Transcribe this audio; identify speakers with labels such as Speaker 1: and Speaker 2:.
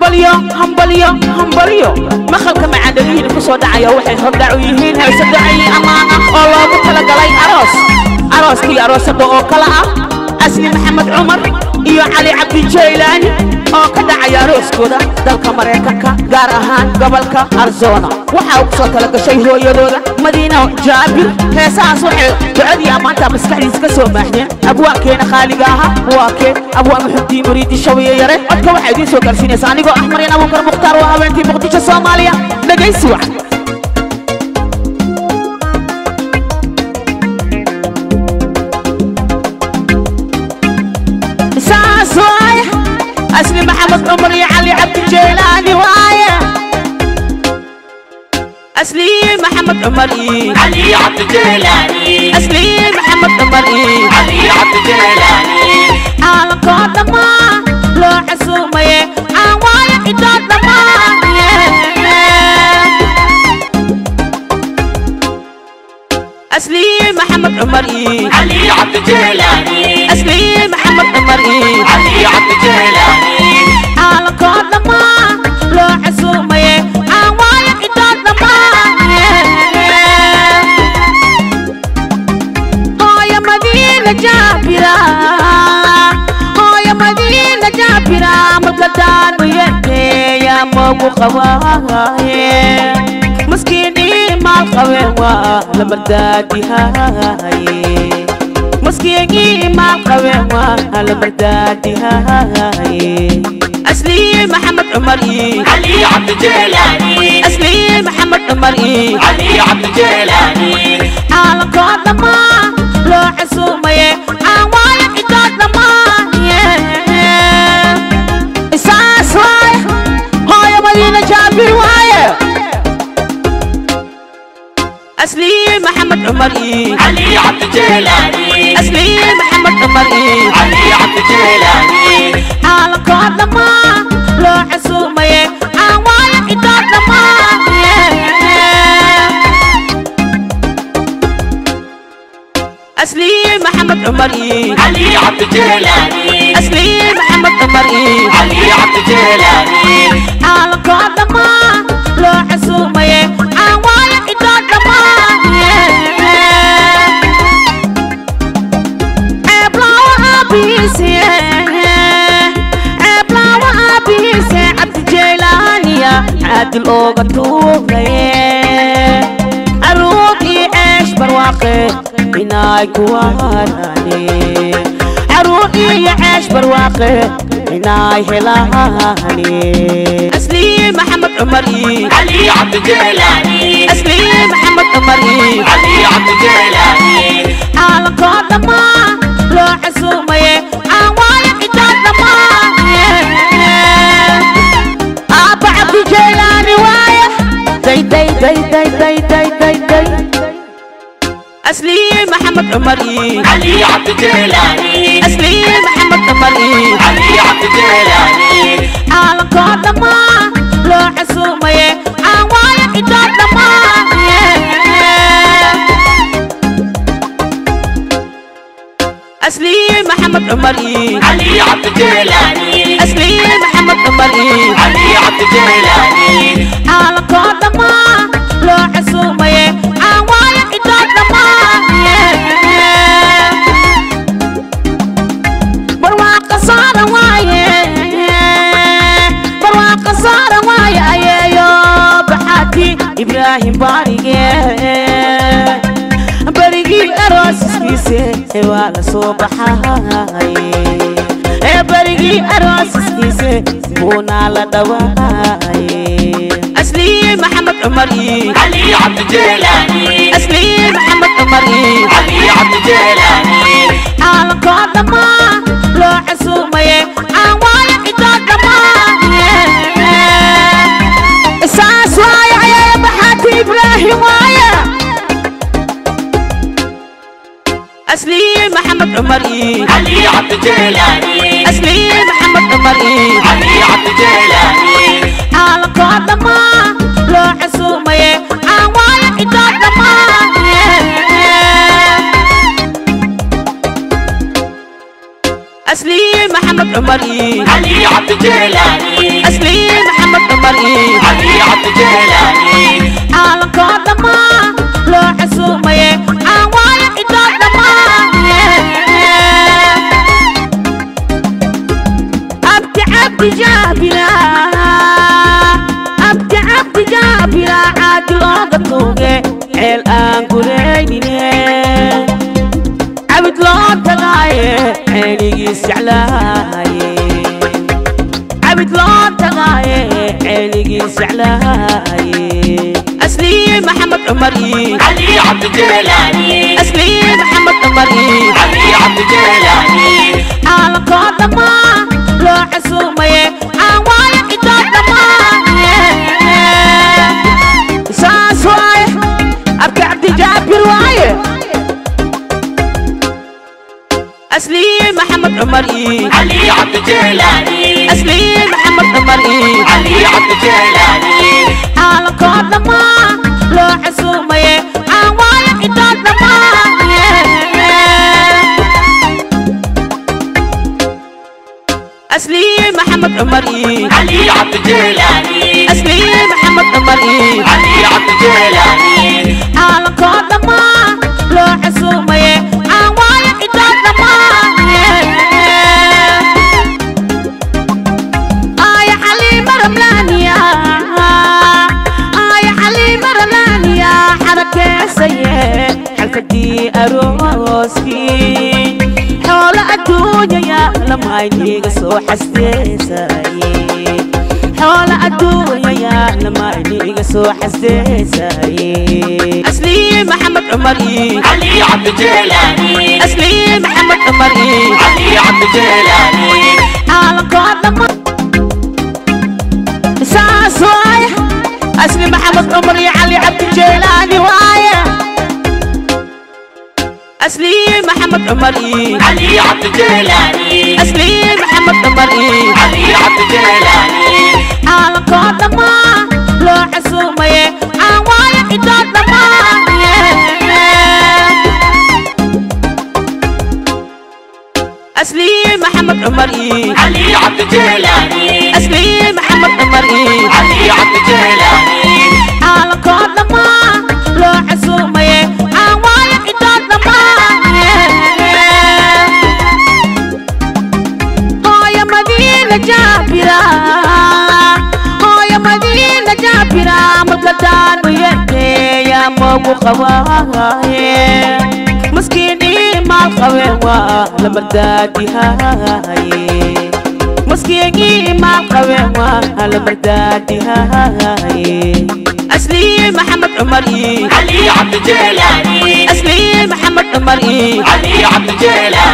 Speaker 1: hambalyo hambalyo hambalyo maqalka macaadalihiina ku soo dhacaya waxay hordhac u yihiin heese ducayi ammaan ah oo loogu talagalay aroos arooskii aroosada oo kale ah asli maxamed cumar iyo cali cabdi jaylaani oo ka dhacaya arooskooda dalka maraykanka gaar ahaan gobolka arizona waxaa ugu soo talagashay hooyadooda madiina jaabir heesahaas waxay ducadii ammaanta maskaxdiisa ka soo maaxdeen abwaankeena qaaliga ahaa waa keen abwaan muxudiin muriidi shawiye yare codka waxaa idiin soo gaarsiinaysa anigoo ah maryan abuukar mukhtaar waa haweentii muqdisho soomaaliya dhegaysi wacan saas waaye asli maxamed cumar iyo cali cabdi jeylaani waaye asli maxamed cumar iyo
Speaker 2: علي عبد الجيلاني
Speaker 1: asli maxamed cumar iyo
Speaker 2: علي عبد الجيلاني
Speaker 1: caalamkoo dhammaa loo xasuumaye aan waayo cidoo dhammaanaye asli maxamed cumar iyo
Speaker 2: علي عبد الجيلاني
Speaker 1: asli maxamed cumar iyo
Speaker 2: علي عبد الجيلاني
Speaker 1: caalamkoo dhammaa loo xasuumaye aan waayo cidoo dhammaanaye hooyo madiina jaabira hooyo madiina jaabira marka daanu yeerteeya moogu qabaaye maskiinii maal qabeen waa lama daadihaye maskiinii maal qabeen waa lama daadihaye aslii maxamed cumar ii
Speaker 2: علي عبد الجيلاني
Speaker 1: aslii maxamed cumar ii
Speaker 2: علي عبد الجيلاني
Speaker 1: caalamkoo dhammaa loo xasuumaye aan waayo cidoo dhammaanaye isaas waaye hooyo madiina jaabir waaye aslii maxamed cumar ii
Speaker 2: علي عبد الجيلاني
Speaker 1: aslii maxamed cumar ii
Speaker 2: علي عبد الجيلاني
Speaker 1: caalamkoo dhammaa loo xasuumaye aan waayo cidoo dhammaanaye aslii maxamed cumar ii
Speaker 2: علي عبد الجيلاني
Speaker 1: aslii maxamed cumar ii
Speaker 2: علي عبد الجيلاني
Speaker 1: caalamkoo dhammaa loo xasuumaye aan waayo cidoo dhammaanaye ceeblaawo aabihiise ceeblaawo aabihiise cabdi jeylaaniya caadil ooga tuugaye caruur iyo ceesh barwaaqe inaay kuwaanaane caruur iyo ceesh barwaaqe inaay helaane aslii maxamed cumar ii
Speaker 2: علي عبد الجيلاني
Speaker 1: aslii maxamed cumar ii
Speaker 2: علي عبد الجيلاني
Speaker 1: caalamkoo dhammaa loo xasuumaye aan waayo cidoo dhammaanaye aabba cabdi jeylaani waaye day day day day day day day day aslii maxamed cumar ii
Speaker 2: علي عبد الجيلاني
Speaker 1: aslii maxamed cumar ii
Speaker 2: علي عبد الجيلاني
Speaker 1: caalamkoo dhammaa loo xasuumaye aan waayo cidoo dhammaanaye aslii maxamed cumar ii
Speaker 2: علي عبد الجيلاني علي عبد الجيلاني
Speaker 1: aslii maxamed cumar ii
Speaker 2: علي عبد الجيلاني
Speaker 1: caalamkoo dhammaa loo xasuumaye aan waayo cidoo dhammaanaye
Speaker 2: علي عبد الجيلاني
Speaker 1: barwaaqa saaran waaye barwaaqa saaran waaye ayeeyo baxaati ibraahim baarige berigii aroosiskiise waa la soo baxaye ee berigii aroosiskiise buunaa la dhawaaye aslii maxamed cumar ii
Speaker 2: علي عبد الجيلاني
Speaker 1: aslii maxamed cumar ii
Speaker 2: علي عبد الجيلاني
Speaker 1: caalamkoo dhammaa loo xasuumaye aan waayo cidoo dhammaanaye isaas waaye ayaa baxaati ibraahim waaye aslii maxamed cumar ii
Speaker 2: علي عبد الجيلاني
Speaker 1: aslii maxamed cumar ii
Speaker 2: علي عبد الجيلاني
Speaker 1: caalamkoo dhammaa loo xasuumaye aan waayo cidoo dhammaanaye aslii maxamed cumar ii
Speaker 2: علي عبد الجيلاني
Speaker 1: asliin maxamed cumar iyo
Speaker 2: علي عبد جيلاني
Speaker 1: caalankoo dhammaan loo casuumaye aan waayo cidoo dhammaan abdi cabdi jaabila abdi cabdi jaabila caadil ooga tuuge ceel aan gureynine cabid loo tagaaye ceeligiis jeclaaye cabid loo tagaaye ceeligiis jeclaaye asliin maxamed cumar iyo
Speaker 2: علي عبد جيلاني
Speaker 1: asliin maxamed cumar iyo
Speaker 2: علي عبد جيلاني
Speaker 1: caalankoo dhammaan loo casuumaye aan waayo cidoo dhammaan saas waaye abka cabdijaabir waaye asliin maxamed cumar iyo
Speaker 2: علي عبد جيلاني
Speaker 1: asliin maxamed cumar iyo
Speaker 2: علي عبد جيلاني
Speaker 1: caalankoo dhammaan loo casuumaye aan waayo cidoo dhammaan asliin maxamed cumar iyo
Speaker 2: علي عبد جيلاني
Speaker 1: asliin maxamed cumar iyo
Speaker 2: علي عبد جيلاني
Speaker 1: caalankoo dhammaan loo casuumaye aan waayo cidoo dhammaan aya xaliima ramlaaniya aya xaliima ramlaaniya xarakeesaye xalfadii arooskii xoolo adduunyaya lamayniga soo xasteesaye xoolo adduunyaya lamayniga soo xasteesaye asliin maxamed cumar iyo
Speaker 2: علي عبد جيلاني
Speaker 1: asliin maxamed cumar iyo
Speaker 2: علي عبد جيلاني
Speaker 1: caalankoo dhammaan saas waaye asli maxamed cumar iyo cali cabdi jeelaani waaye asliin maxamed cumar iyo
Speaker 2: علي عبد جيلاني
Speaker 1: asliin maxamed cumar iyo
Speaker 2: علي عبد جيلاني
Speaker 1: caalankoo dhammaan loo casuumaye aan waayo cidoo dhammaan asliin maxamed cumar iyo
Speaker 2: علي عبد جيلاني
Speaker 1: asliin maxamed cumar iyo
Speaker 2: علي عبد جيلاني
Speaker 1: caalankoo dhammaan loo casuumaye aan waayo cidoo dhammaan hooyo madiina jaabira hooyo madiina jaabira malkadaan muyeeya moogu qabaaye maskiinii maal qabeen waa la mardaadihaye maskiigii maal qabeen waa la mardaadihaye asliin maxamed cumar iyo
Speaker 2: علي عبد جيلاني
Speaker 1: asliin maxamed cumar iyo
Speaker 2: علي عبد جيلاني